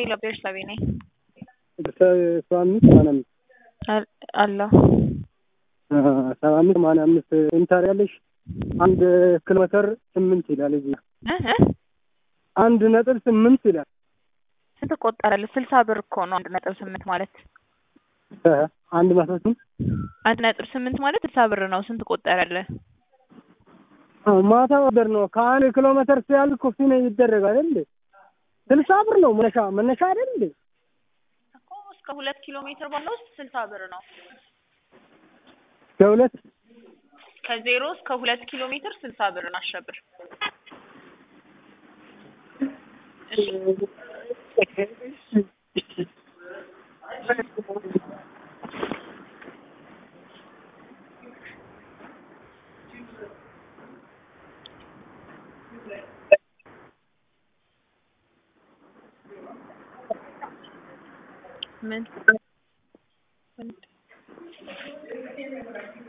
ሄሎ ቤርሳቤ ነኝ። ሰባ አምስት ሰማንያ አምስት አል- አለሁ ሰባ አምስት ሰማንያ አምስት ኢንተር ያለሽ አንድ ኪሎ ሜትር ስምንት ይላል እዚህ እ እ አንድ ነጥብ ስምንት ይላል ስንት ቆጠረልህ? ስልሳ ብር እኮ ነው አንድ ነጥብ ስምንት ማለት እ አንድ መቶ ስምንት አንድ ነጥብ ስምንት ማለት ስልሳ ብር ነው። ስንት ቆጠረልህ? አዎ፣ ማታ ወደር ነው ከአንድ ኪሎ ሜትር ሲያልቅ ኮፊ ነው ይደረጋል እንዴ ስልሳ ብር ነው መነሻ መነሻ አይደል እንዴ እኮ እስከ ሁለት ኪሎ ሜትር ባለው ውስጥ ስልሳ ብር ነው። ከሁለት ከዜሮ እስከ ሁለት ኪሎ ሜትር ስልሳ ብር ነው። አሸብር እሺ ምን